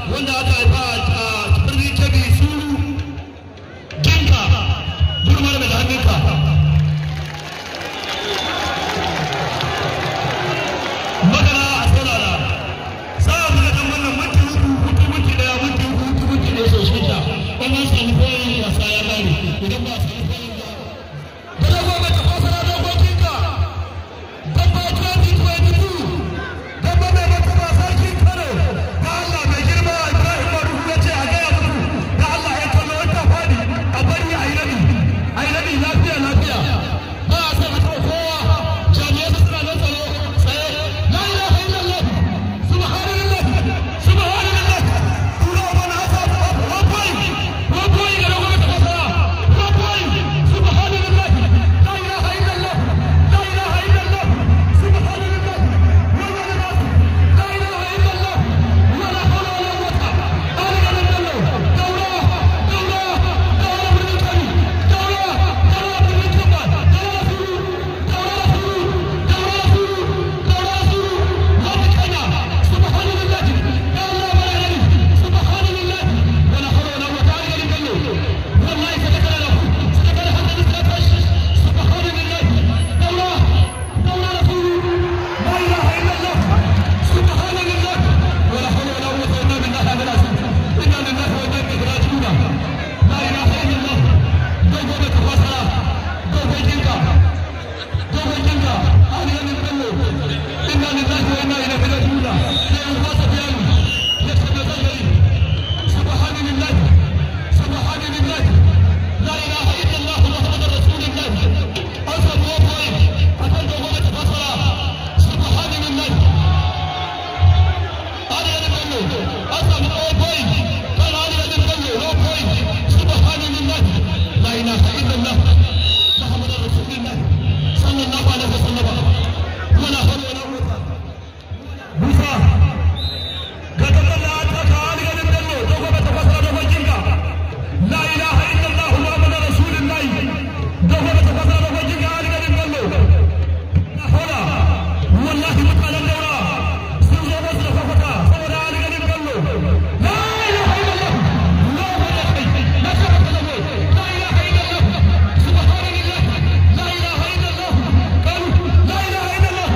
wanda aka haifa a birnin kebbi su ginka gurmar mai hannunka magana a saurara za a buga dan wannan minti uku hutu minti daya minti uku hutu minti ɗaya sau shida in an samu koyin wasa ya gane idan ba a samu koyin ba kada goma ta fasara dokokinka dabba 2022 dabba mai martaba sarkin kano da allah mai girma ibrahim marufu ya ce a gaya muku da allah ya kallo wata fadi a bari a yi rabi a yi rabi lafiya lafiya ba a san a taɓa kowa jami'ai suna nan tsaro tsaye la ilaha illallah subhanallah subhanallah tura mana hasa one point one point ga dogon ta fasara one point subhanallah la ilaha illallah la ilaha illallah subhanallah wala la ilaha illallah wala hawla wala quwwata illa billah daura daura daura bin kani daura daura bin kaba daura suru daura suru daura suru daura suru wata kana subhanallah ya allah barani subhanallah wala hawla wala quwwata illa billah wallahi sadaka lahu sadaka lahu sadaka subhanallah daura daura suru la ilaha illallah سبحان الله ولا حول ولا قوة إلا بالله العلي العظيم إنا لله وإنا إليه راجعون لا إله إلا الله دوغو بتفاسرا دوغو جنكا دوغو جنكا أهل يمن بلو إنا لله وإنا إليه راجعون لا ينفاس بيانو يكتب ذلك سبحان الله سبحان الله لا إله إلا الله محمد رسول الله أصل وفوي أصل دوغو بتفاسرا سبحان الله علي بن بلو أصلا أو بوي قال علي بن بلو أو بوي سبحان الله لا إله إلا الله محمد رسول الله صلى الله عليه وسلم ولا حول ولا قوة موسى كتب الله أنك علي بن بلو دوغو بتفسر دوغو جنكا لا إله إلا الله محمد رسول الله دوغو بتفسر دوغو جنكا علي بن بلو لا حول والله متعلم دورا sun zo masu da kwafata saboda an ganin kallo la ilaha illallah Allahu akbar la sharaka lahu la ilaha illallah subhanallah la ilaha illallah qalu la ilaha illallah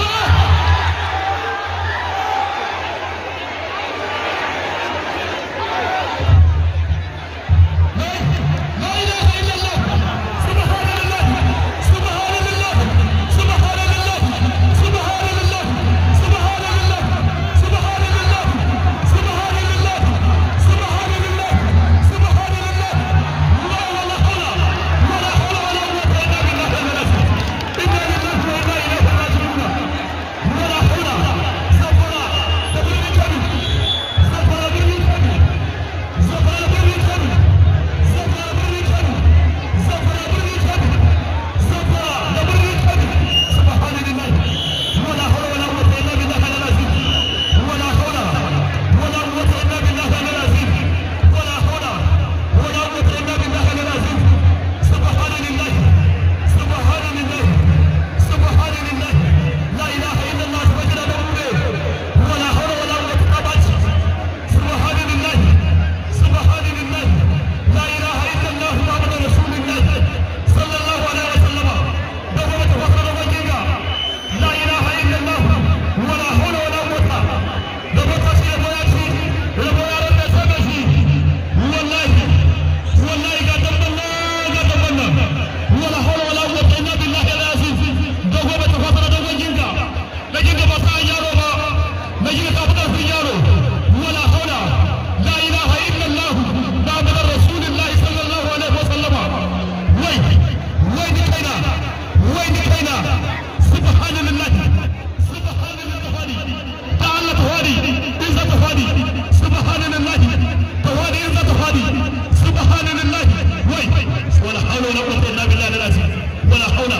لا اله الا الله سبحان الله سبحان الله سبحان الله سبحان الله سبحان الله سبحان الله سبحان الله سبحان الله سبحان الله لا ولا حول ولا حول ولا قوة إلا بالله العلي إنا لله وإنا إليه راجعون ولا حول سفر تبريد كبير سفر بريد كبير سفر بريد كبير سفر بريد كبير سفر بريد كبير سفر بريد كبير سبحان الله ولا حول ولا قوة إلا بالله العظيم ولا حول ولا قوة إلا بالله العظيم ولا حول ولا قوة إلا بالله العظيم سبحان الله سبحان الله سبحان الله لا إله إلا الله سبحان الله ولا حول ولا قوة أبدا سبحان الله سبحان الله لا إله إلا الله محمد رسول الله صلى الله عليه وسلم دوما تفكر وجهك لا إله إلا الله ولا حول ولا قوة دوما تشير بياتي ربنا رب سبحانه والله والله قدم الله قدم الله ولا حول ولا قوة إلا بالله العظيم دوما تفكر وجهك لكن بس يارو نجي كابتن في يارو ولا حول لا إله إلا الله محمد رسول الله صلى الله عليه وسلم وين وين كينا وين كينا سبحان الله سبحان الله تعالى تهادي إذا تهادي سبحان الله تهادي إذا تهادي سبحان الله وين ولا حول ولا قوة إلا بالله العظيم ولا حول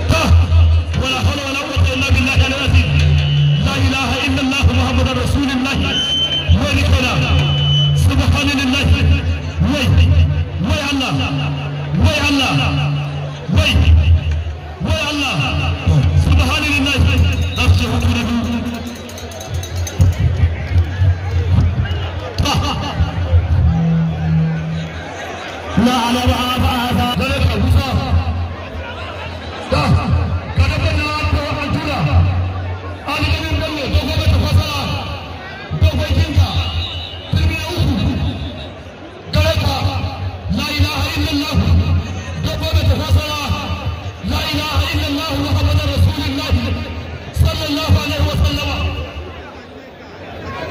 ولا حول ولا قوة إلا بالله العظيم لا إله إلا الله محمد رسول الله wai kana subhanallah wai wai Allah wai Allah wai wai Allah subhanallah nafsi hukuru لا على بعض هذا ذلك الوصف ده كتب لنا أنت وأنتنا أنا من دمي دوغو بتفصلا دوغو جنكا ترمي أوكو ذلك لا إله إلا الله دوغو بتفصلا لا إله إلا الله محمد رسول الله صلى الله عليه وسلم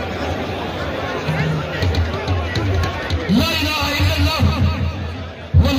لا إله إلا الله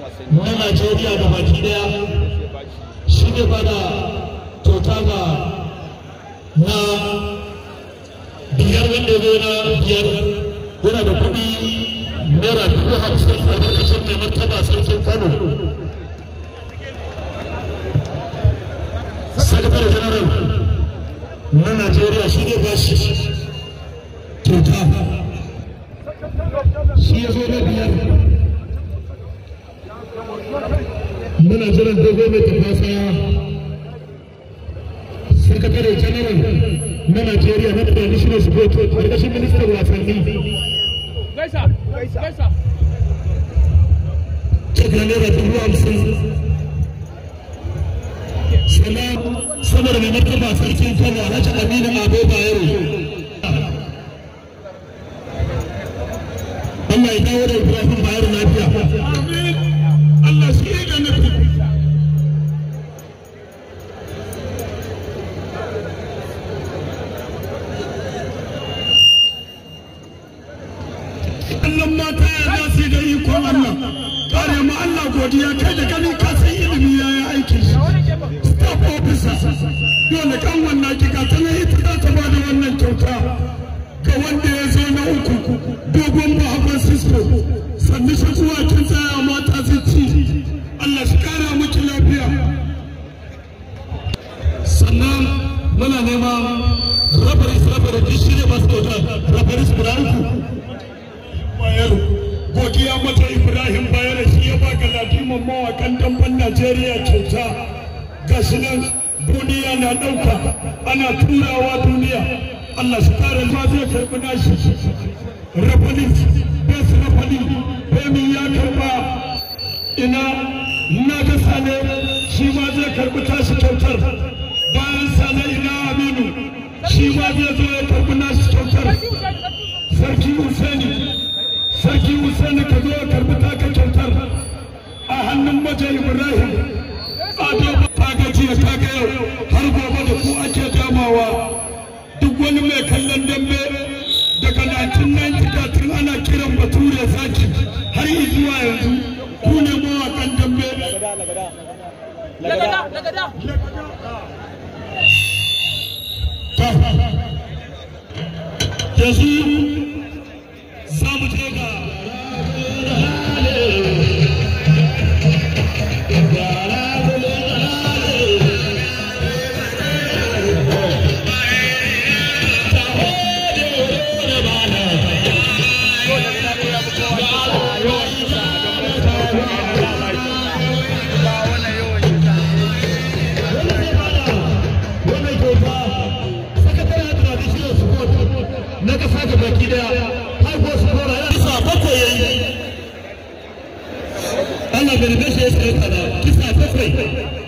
na Najeriya da baki daya shi ne bada kyauta ga na biyar wanda ya na biyar yana da kuɗi naira dubu hamsin a ƙarƙashin mai martaba sarkin Kano. Sakatare General na Najeriya shi ne ba shi kyauta. Shi ya zo na biyar. Muna jiran dogo mai tafasa sakatare general na Najeriya na traditional sport ƙarƙashin ministan wasanni. Gaisa, gaisa. Daga naira dubu hamsin. Sannan saboda mai martaba sarkin Kano Alhaji Aminu Ado Bayero. Allah ya dawo da Ibrahim Bayero lafiya. Allah shi ya ga nufi. Allah mata ya za su yi da ikon Allah kare ma Allah godiya kai da gani ka san ilimi ya yi aikin shi staff officer dole kan wannan kika ta nan ita za ta bada wannan kyauta ga wanda ya zo na uku dogon bahagon sisko sannu shi zuwa kin tsaya mata su ci Allah shi kara miki lafiya sannan muna neman rabaris rabaris shi ne masu kyauta rabaris guda uku bayero godiya mata ibrahim bayero shi ya baka latiman mawakan damban najeriya kyauta ga shi nan duniya na ɗauka ana turawa duniya allah shi kare ma zai karɓi nashi rafali bes rafali femi ya karɓa ina na ga sane shi ma zai karɓi tashi kyautar bayan sane ina aminu shi ma zai zo ya karɓi nashi kyautar sarki Hussaini sarki Hussaini ka zo karbi taka kyautar a hannun maje Ibrahim ado ta gajiya ta ga yau har gobe da ku ake damawa duk wani mai kallon dambe daga 1990 tun ana kiran bature zaki har zuwa yanzu ku ne mawakan dambe Lagada, lagada. yanzu za mu je ga wannan kyauta sakataren traditional support na kasa ga baki daya haifo su kora ya kisa bakwai ya yi Allah bai rage shi ya tsaye kada kisa bakwai